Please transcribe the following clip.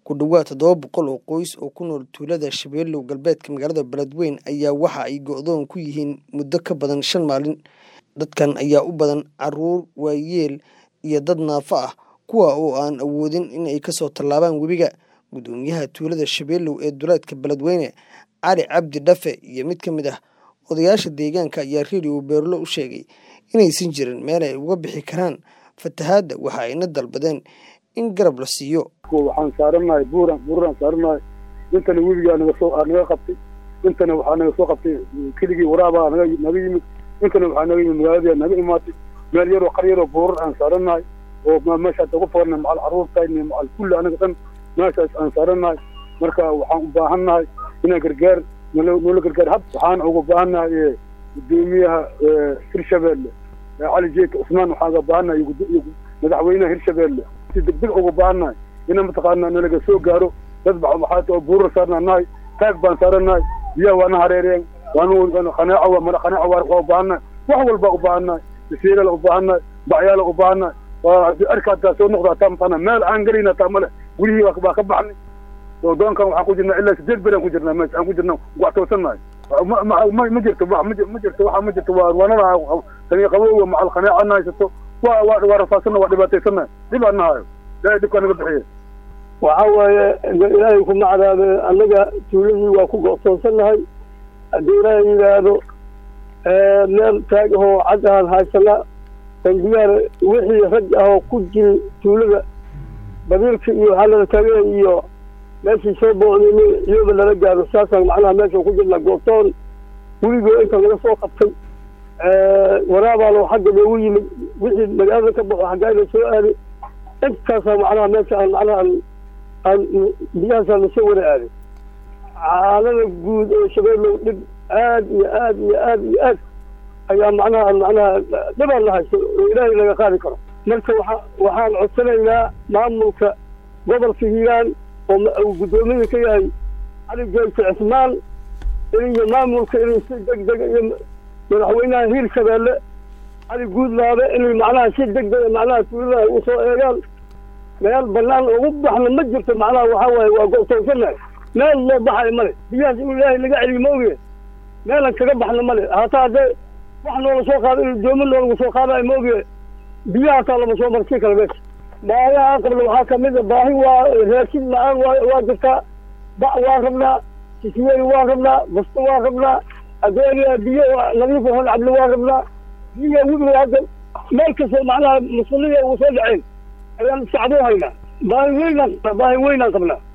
ku dhowaad toddoba boqol oo qoys oo ku nool tuulada shabeellow galbeedka magaalada beledweyne ayaa waxa ay go-doon ku yihiin muddo ka badan shan maalin dadkan ayaa u badan caruur waayeel iyo dad naafo ah kuwa oo aan awoodin in ay kasoo tallaabaan webiga gudoomiyaha tuulada shabeellow ee duleedka beledweyne cali cabdi dhafe iyo mid ka mid ah odayaasha deegaanka ayaa radio beerlo u sheegay inaysan jirin meel ay uga bixi karaan fatahaadda waxa ayna dalbadeen in garab la siiyo waxaan saaranahay buuran buuraan saaranahay intana webigaa naga soo naga qabtay intana waxaa naga soo qabtay keligii waraabaa naga naga yimid intana waxaa naga yimid magaaladii naga imaatay meel yaroo qar yaroo buurar aan saaranahay oo meeshaas ugu foornay macal carruurtayni macal kulli anaga dhan meeshaas aan saaranahay marka waxaan u baahannahay inaan gargaar nolo noola gargaar hab waxaan uga baahannahay gudoomiyaha hirshabeelle cali jeeka cusmaan waxaan uga baahannahay iyo madaxweynaha hirshabeelle si degdeg uga baahannahay ina mataqaanaa nalaga soo gaaro dad maxaata oo buurar saarnaa nahay taag baan saaranahay biyaha waana hareereen waanu qanaaco mara qanaaco waa u baahannahay wax walba u baahannahay basiirala u baahannahay bacyaala u baahannahay haddii arka hataa soo noqdo hataa mataqaanaa meel aan gelayna hataa male gurihii baa ka baxnay doonkan waxaan ku jirnaa ilaa sideed beri aan ku jirnaa meesha aan ku jirnaa waxtoosannahay ma jirto ma jirto waxa ma jirto waa waanada tani qabowga macal qanaaca na haysato waa waa waa rafaasana waa dhibaataysannahay dhib aan nahayo ilaahay dhibkaa naga bixiye waxa waaye ilaahay ku macdaabe annaga tuuladii waa ku go'toonsannahay haddii ilaahay yidhaahdo meel taag ahoo cad ahaan haysana tangiyaar wixii rag ahoo ku jiri tuulada badiilka iyo waxaa lala taagaya iyo meeshii soo boodin iyoba lala gaaro saasaan macnaha meesha ku jirna goobtoon weligoo inta laga soo qabtay waraabaalo xagga loogu yimid wixii magaalada ka baxo xaggaayla soo aaday intaasaa macnaha meesha aan macnaha aan aan biyahaasaan lasoo wada aaday caalada guud ee shabeellow dhib aad iyo aad iyo aad iyo aad ayaa macnaha macnaha dhibaan la haysto oo ilaahay laga qaadi karo marka waxa waxaan codsanaynaa maamulka gobolka hiiraan oo uu guddoomiye ka yahay cali jeelka cismaan iyo maamulka inay si deg deg iyo madaxweynaha hiir shabeelle cali guudlaabe inay macnaha si deg dega macnaha tuuladaha u soo eegaan meel banaan ugu baxna ma jirto macnaha waxaa waaye waa go'toonsanahay meel loo baxayo male biyahaas in ilaahay laga celiyo ma oge meelan kaga baxna male hataa haddee wax noola soo qaado in doomo noolagu soo qaadayo ma oge biyaha hataa lama soo marsiin karo meesha baayaha qabla waxaa kamid a baahi waa raashin la-aan waa waa jirtaa bac waa rabnaa sisweeri waa rabnaa basto waa rabnaa adeeriya biyo nadiif hon cabli waa rabnaa biyaha webiga hadda meel kastoo macnaha muslimiya ugu soo dhaceen ayaan sacdoo haynaa baahi weynaan baahi weynaan qabnaa